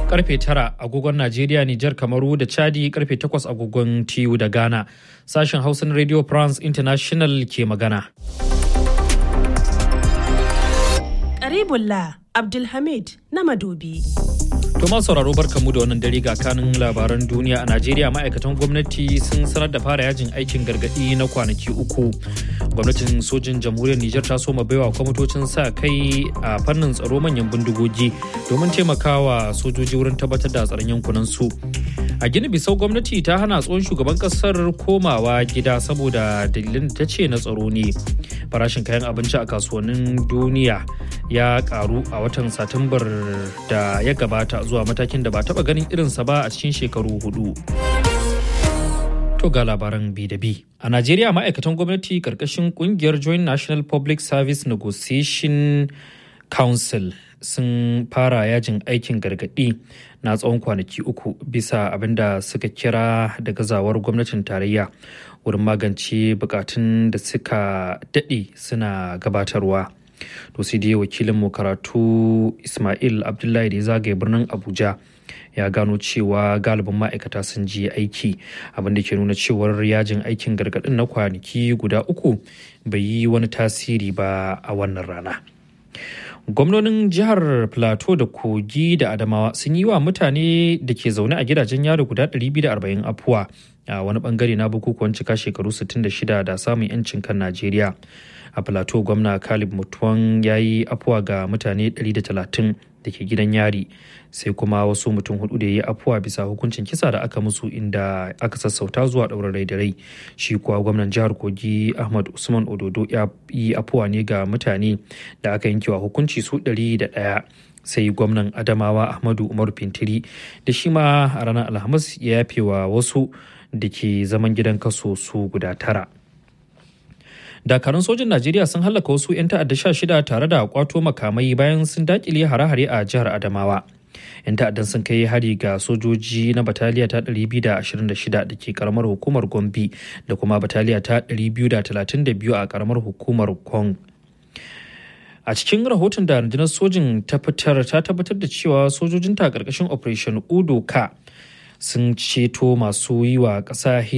karfe tara agogon Najeriya, Nijar, Kamaru da Chadi karfe takwas agogon TU da Ghana. Sashen Hausa na Radio France International ke magana. Karibullah Abdulhamid na Madobi. To ma sauraro barkamu da wannan dare ga kanin labaran duniya a Najeriya ma'aikatan gwamnati sun sanar da fara yajin aikin gargadi na kwanaki uku. Gwamnatin sojin jamhuriyar Nijar ta soma baiwa kwamitocin sa kai a fannin tsaro manyan bindigogi domin taimakawa sojoji wurin tabbatar da tsaron yankunan su. A gini bisau gwamnati ta hana tsohon shugaban kasar komawa gida saboda dalilin da ta ce na tsaro ne. Farashin kayan abinci a kasuwannin duniya ya karu a watan Satumbar da ya gabata zuwa matakin da ba taba ganin irinsa ba a cikin shekaru hudu. To ga labaran bi da bi. A Najeriya ma'aikatan gwamnati karkashin kungiyar Joint National Public Service Negotiation Council sun fara yajin aikin gargaɗi na tsawon kwanaki uku bisa abin da suka kira da gazawar gwamnatin tarayya wurin magance bukatun da suka daɗe suna gabatarwa. to sai dai wakilinmu karatu ismail abdullahi da ya zagaye birnin abuja ya gano cewa galibin ma'aikata sun je aiki abinda ke nuna cewar yajin aikin gargadin na kwanaki guda uku bai yi wani tasiri ba a wannan rana gwamnonin jihar plateau da kogi da adamawa sun yi wa mutane da ke zaune a gidajen yaro guda 240 afuwa a wani bangare na bukukuwan cika shekaru 66 da samun 'yancin kan najeriya a plateau gwamna kalib mutuwan ya yi afuwa ga mutane 130 da ke gidan yari sai kuma wasu mutum hudu da ya yi afuwa bisa hukuncin kisa da aka musu inda aka sassauta zuwa ɗaurin rai da rai shi kuwa gwamnan jihar kogi ahmad usman ododo ya yi afuwa ne ga mutane da aka yankewa hukunci su 101 sai gwamnan adamawa ahmadu umaru fintiri da shi ma a ranar alhamis ya yafe wa wasu da ke zaman gidan kaso su guda tara dakarun sojin najeriya sun hallaka wasu 'yan ta'adda sha shida tare da kwato makamai bayan sun dakile hare-hare a jihar adamawa 'yan ta'addan sun kai hari ga sojoji na bataliya ta 226 da ke karamar hukumar gombe da kuma bataliya ta 232 a karamar hukumar kong a cikin rahoton da rundunar sojin ta fitar ta tabbatar da cewa sojojinta a ƙarƙashin operation udo ka sun ceto masu yi wa ƙasa